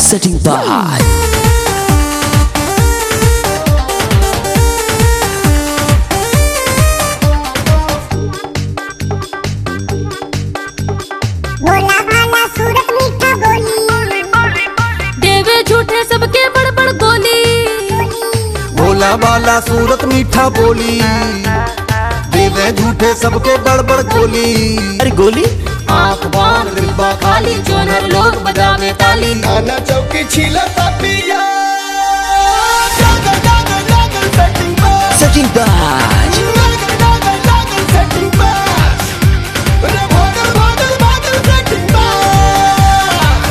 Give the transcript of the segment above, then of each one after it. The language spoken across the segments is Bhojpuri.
setting by भोला भाला सूरत मीठा बोली देवे झूठे सबके बड़ बड़ गोली भोला वाला सूरत मीठा बोली देवे झूठे सबके बड़बड़ गोली अरे गोली आंख बांध डिब्बा खाली जोनर लोग बजावे ताली नाना चौकी छीला पिया जागल जागल जागल सेटिंग बस setting by जागल जागल जागल सेटिंग बस रे भागल भागल भागल सेटिंग बस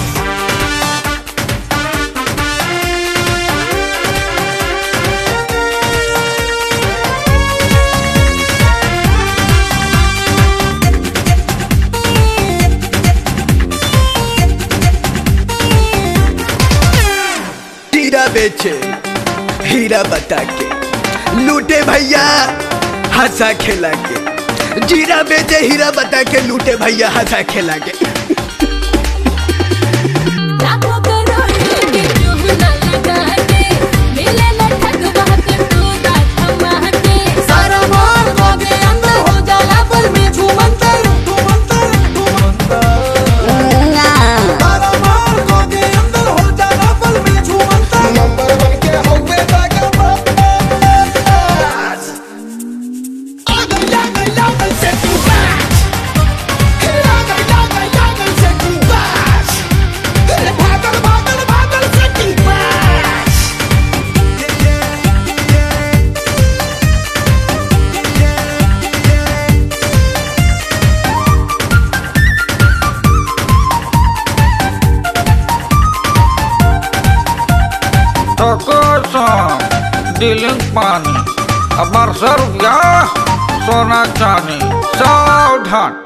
हीरा बेचे हीरा बता के लूटे भैया हंसा खेला के जीरा बेचे हीरा बता के लूटे भैया हंसा खेला के लाखों करोड़ के रूह न लगा के मिले न ठगवा के तू रात हमारे सारा मार गोगे अंदर हो जाला पर में झूमंतर तू मंतर तू मंतर तारा मार को के अंदर हो जाना पल में झूमंतर नंबर वन के होवे ताका बस आगल जागल जागल से तू बस आगल जागल जागल से तू बस भागल भागल भागल से तू बस Tokosan, diling pani, abar servya, sona chani, saudhan.